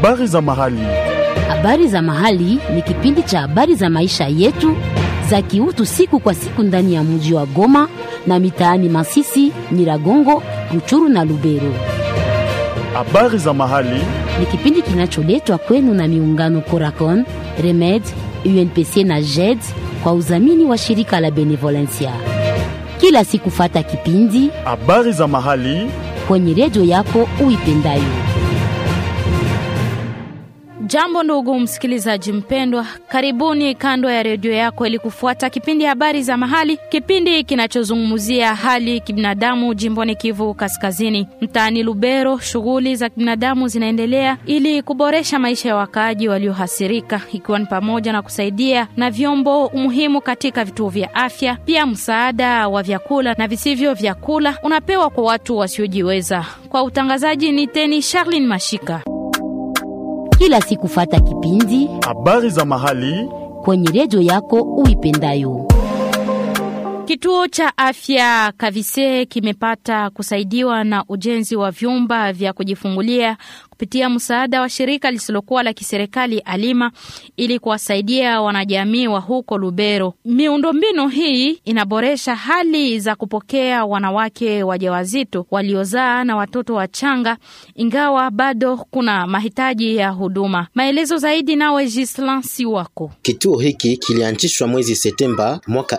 Habari za mahali. Habari za mahali ni kipindi cha habari za maisha yetu za kiutu siku kwa siku ndani ya mji wa Goma na mitaani Masisi, Nyiragongo, Ruchuru na Lubero. Habari za mahali. Ni kipindi kinacholetwa kwenu na miungano Coracon, Remed, UNPC na JED kwa udhamini wa shirika la Benevolencia. Kila siku fata kipindi Habari za mahali. kwenye redio yako uipendayo. Jambo ndugu msikilizaji mpendwa, karibuni kando ya redio yako ili kufuata kipindi habari za mahali, kipindi kinachozungumzia hali kibinadamu jimboni Kivu Kaskazini, mtaani Lubero. Shughuli za kibinadamu zinaendelea ili kuboresha maisha ya wakaaji waliohasirika, ikiwa ni pamoja na kusaidia na vyombo muhimu katika vituo vya afya. Pia msaada wa vyakula na visivyo vyakula unapewa kwa watu wasiojiweza. Kwa utangazaji ni teni Charlene Mashika. Kila siku fata kipindi Habari za mahali. kwenye redio yako uipendayo. Kituo cha afya Kavise kimepata kusaidiwa na ujenzi wa vyumba vya kujifungulia kupitia msaada wa shirika lisilokuwa la kiserikali Alima ili kuwasaidia wanajamii wa huko Lubero. Miundombinu hii inaboresha hali za kupokea wanawake wajawazito waliozaa na watoto wachanga, ingawa bado kuna mahitaji ya huduma. Maelezo zaidi nawe Gislan Siwako. Kituo hiki kilianzishwa mwezi Septemba mwaka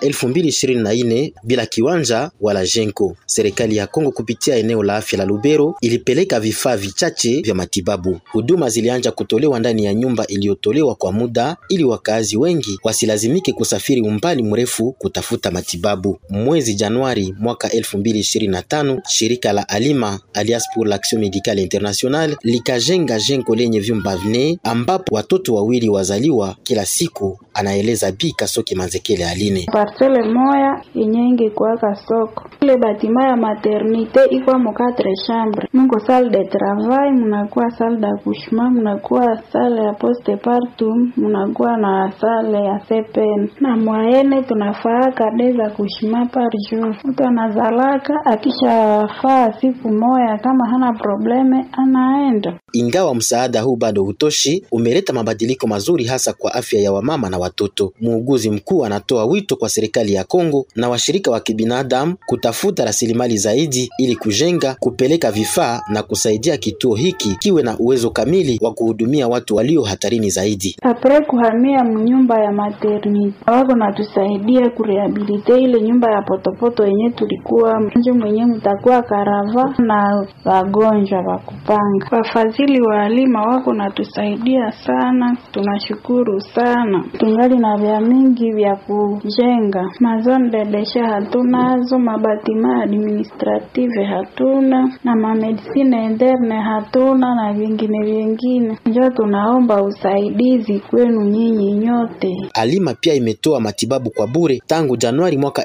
2024 bila kiwanja wala jengo. Serikali ya Kongo kupitia eneo la afya la Lubero ilipeleka vifaa vichache vya matibabu. Huduma zilianza kutolewa ndani ya nyumba iliyotolewa kwa muda ili wakazi wengi wasilazimike kusafiri umbali mrefu kutafuta matibabu. Mwezi Januari mwaka 2025, shirika la Alima Alliance pour l'Action Médicale Internationale likajenga jengo lenye vyumba vine ambapo watoto wawili wazaliwa kila siku, anaeleza Bi Kasoki Manzekele Aline. Parcele moya yenye ingekuwaka soko ile batima ya maternite iko mo quatre chambre mungo salle de travail munakuwa salle d'accouchement munakuwa salle ya postpartum munakuwa na salle ya CPN na mwayene tunafaaka des accouchement par jour. Mtu anazalaka akishafaa siku moya, kama hana probleme anaenda Ingawa msaada huu bado hutoshi, umeleta mabadiliko mazuri hasa kwa afya ya wamama na watoto. Muuguzi mkuu anatoa wito kwa serikali ya Kongo na washirika wa kibinadamu kutafuta rasilimali zaidi ili kujenga, kupeleka vifaa na kusaidia kituo hiki kiwe na uwezo kamili wa kuhudumia watu walio hatarini zaidi. apre kuhamia mnyumba ya maternite wako natusaidia kurehabilite ile nyumba ya potopoto yenye tulikuwa njo mwenye mtakuwa karava na wagonjwa wa kupanga. Wafadhili wa alima wako natusaidia sana, tunashukuru sana. Tungali na vya mingi vya kujenga mazone de deshe hatunazo, mabatima administrative hatuna na mamedisine interne hatuna na vingine vingine, njo tunaomba usaidizi kwenu nyinyi nyote. Alima pia imetoa matibabu kwa bure tangu Januari mwaka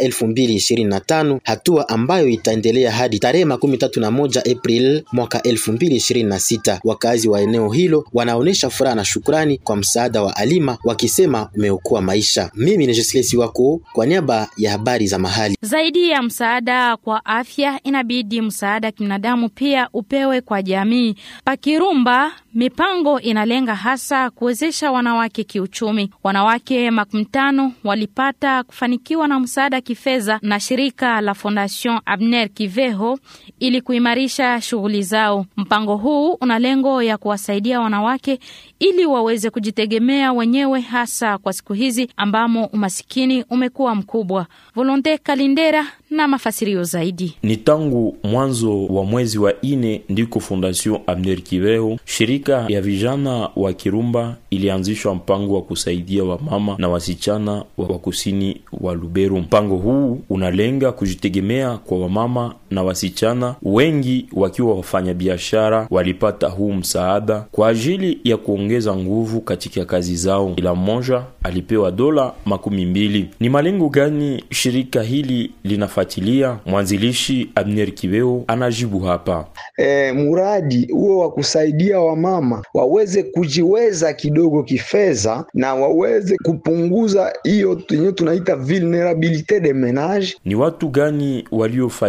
2025, hatua ambayo itaendelea hadi tarehe makumi tatu na moja April mwaka 2026. Wakazi wa eneo hilo wanaonesha furaha na shukrani kwa msaada wa Alima wakisema umeokoa maisha. Mimi ni Joslesi wako kwa niaba ya habari za mahali. Zaidi ya msaada kwa afya, inabidi msaada kibinadamu pia upewe kwa jamii. Pakirumba, mipango inalenga hasa kuwezesha wanawake kiuchumi. Wanawake makumi tano walipata kufanikiwa na msaada kifedha na shirika la Fondation Abner Kiveho ili kuimarisha shughuli zao. Mpango huu una lengo ya kuwasaidia wanawake ili waweze kujitegemea wenyewe, hasa kwa siku hizi ambamo umasikini umekuwa mkubwa. Volonte Kalindera na mafasirio zaidi. Ni tangu mwanzo wa mwezi wa ine ndiko Fondation Abner Kiveho, shirika ya vijana wa Kirumba, ilianzishwa mpango wa kusaidia wamama na wasichana wa kusini wa Lubero. Mpango huu unalenga kujitegemea kwa wamama na wasichana, wengi wakiwa wafanyabiashara. Walipata huu msaada kwa ajili ya kuongeza nguvu katika kazi zao. Kila mmoja alipewa dola makumi mbili. Ni malengo gani shirika hili linafuatilia? Mwanzilishi Abner Kiveo anajibu hapa. E, muradi huo wa kusaidia wamama waweze kujiweza kidogo kifedha na waweze kupunguza hiyo yenyewe tunaita vulnerabilite de menage. Ni watu gani waliofaidika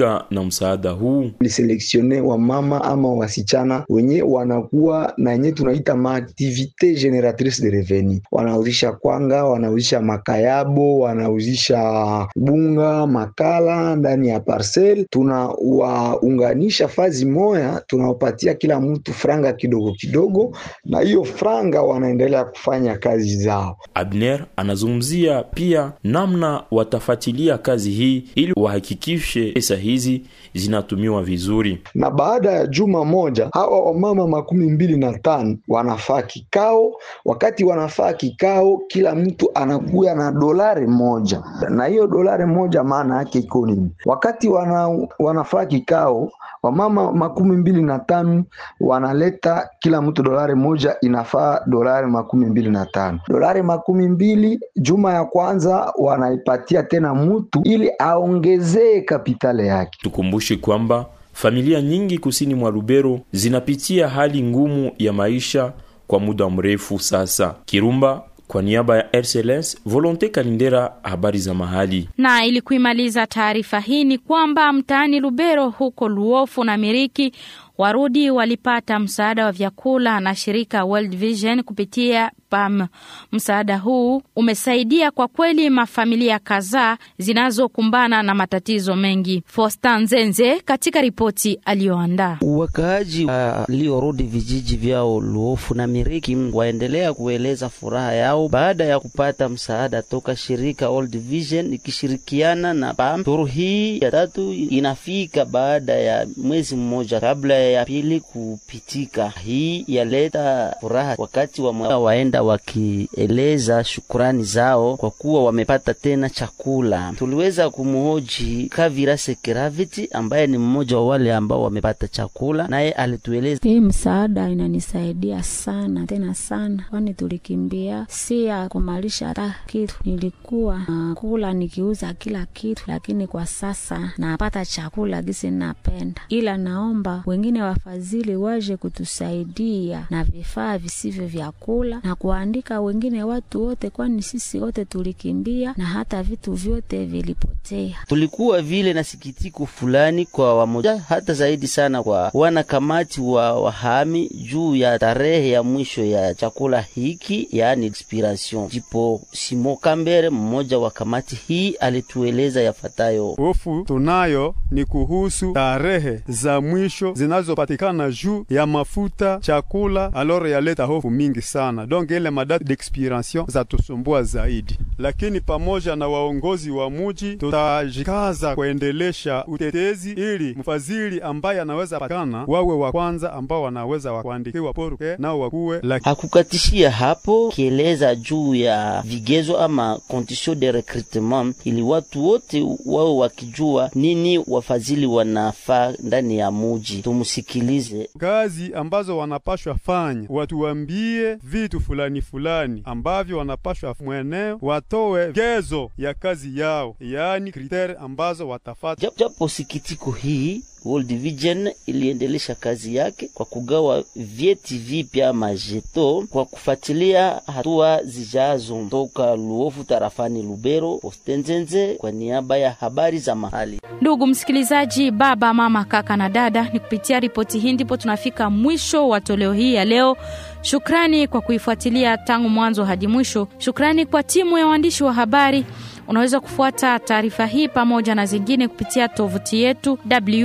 wanaofaidika na msaada huu? Liseleksione wa mama ama wasichana wenye wanakuwa na yenye tunaita maaktivite generatrice de revenu, wanauzisha kwanga, wanauzisha makayabo, wanauzisha bunga, makala ndani ya parcel. Tunawaunganisha fazi moya, tunawapatia kila mtu franga kidogo kidogo, na hiyo franga wanaendelea kufanya kazi zao. Abner anazungumzia pia namna watafuatilia kazi hii ili wahakikishe pesa hizi zinatumiwa vizuri. Na baada ya juma moja, hawa wamama makumi mbili na tano wanafaa kikao. Wakati wanafaa kikao, kila mtu anakuya na dolari moja, na hiyo dolari moja maana yake iko nini? Wakati wana, wanafaa kikao wamama makumi mbili na tano wanaleta kila mtu dolari moja, inafaa dolari makumi mbili na tano dolari makumi mbili juma ya kwanza wanaipatia tena mtu ili aongezee kapitale yake. Tukumbushe kwamba familia nyingi kusini mwa Lubero zinapitia hali ngumu ya maisha kwa muda mrefu sasa. Kirumba kwa niaba ya RCLS Volonte Kalindera, habari za mahali. Na ili kuimaliza taarifa hii ni kwamba mtaani Lubero huko Luofu na Miriki Warudi walipata msaada wa vyakula na shirika World Vision kupitia PAM. Msaada huu umesaidia kwa kweli mafamilia kadhaa zinazokumbana na matatizo mengi. Fosta Nzenze katika ripoti aliyoandaa. Wakaaji waliorudi uh, vijiji vyao Luofu na Miriki waendelea kueleza furaha yao baada ya kupata msaada toka shirika World Vision ikishirikiana na PAM. Turu hii ya tatu inafika baada ya mwezi mmoja kabla ya pili kupitika. Hii yaleta furaha wakati wa waenda wakieleza shukurani zao kwa kuwa wamepata tena chakula. Tuliweza kumhoji Kavira Sekeraviti ambaye ni mmoja wa wale ambao wamepata chakula, naye alitueleza hii msaada inanisaidia sana tena sana, kwani tulikimbia si ya kumalisha hata kitu. Nilikuwa uh, kula nikiuza kila kitu, lakini kwa sasa napata chakula gisi napenda, ila naomba wengine wafadhili waje kutusaidia na vifaa visivyo vya kula na kuandika wengine watu wote, kwani sisi wote tulikimbia na hata vitu vyote vilipotea. Tulikuwa vile na sikitiko fulani kwa wamoja, hata zaidi sana kwa wanakamati wa wahami juu ya tarehe ya mwisho ya chakula hiki, yaani expiration. Jipo Simo Kambere, mmoja wa kamati hii, alitueleza yafatayo. Hofu tunayo ni kuhusu tarehe za mwisho zinazopatikana juu ya mafuta chakula, aloro yaleta hofu mingi sana donc ile madate d'expiration za tusumbua zaidi, lakini pamoja na waongozi wa muji tutajikaza kuendelesha utetezi ili mfadhili ambaye anaweza patikana wawe wa kwanza ambao wanaweza wakuandikiwa poruke nao wakuwe laki. Hakukatishia hapo kieleza juu ya vigezo ama condition de recrutement, ili watu wote wawe wakijua nini wafadhili wanafaa ndani ya muji. Tumusikilize kazi ambazo wanapashwa fanya, watuambie vitu fulani fulani ambavyo wanapashwa mweneo, watowe gezo ya kazi yao, yaani kritere ambazo watafata. Japo sikitiko hii World Vision iliendelesha kazi yake kwa kugawa vyeti vipya majeto kwa kufuatilia hatua zijazo. Toka Luofu tarafani Lubero, Postenzenze kwa niaba ya habari za mahali. Ndugu msikilizaji, baba, mama, kaka na dada, ni kupitia ripoti hii ndipo tunafika mwisho wa toleo hii ya leo. Shukrani kwa kuifuatilia tangu mwanzo hadi mwisho. Shukrani kwa timu ya waandishi wa habari. Unaweza kufuata taarifa hii pamoja na zingine kupitia tovuti yetu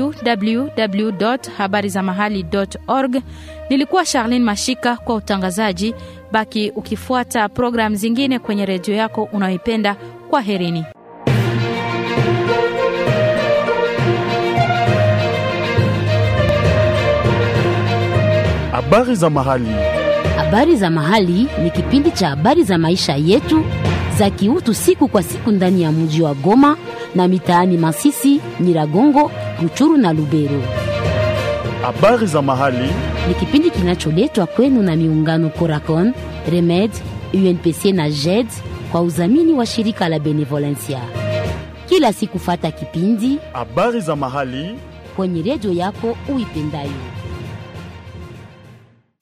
www.habarizamahali.org. Nilikuwa Charlene Mashika kwa utangazaji. Baki ukifuata programu zingine kwenye redio yako unayoipenda. Kwa herini. Habari za mahali. Habari za mahali ni kipindi cha habari za maisha yetu za kiutu siku kwa siku ndani ya mji wa Goma na mitaani Masisi, Nyiragongo, Ruchuru na Lubero. Habari za mahali Ni kipindi kinacholetwa kwenu na miungano Coracon, Remed, UNPC na JED kwa udhamini wa shirika la Benevolencia. Kila siku fata kipindi habari za mahali kwenye redio yako uipendayo.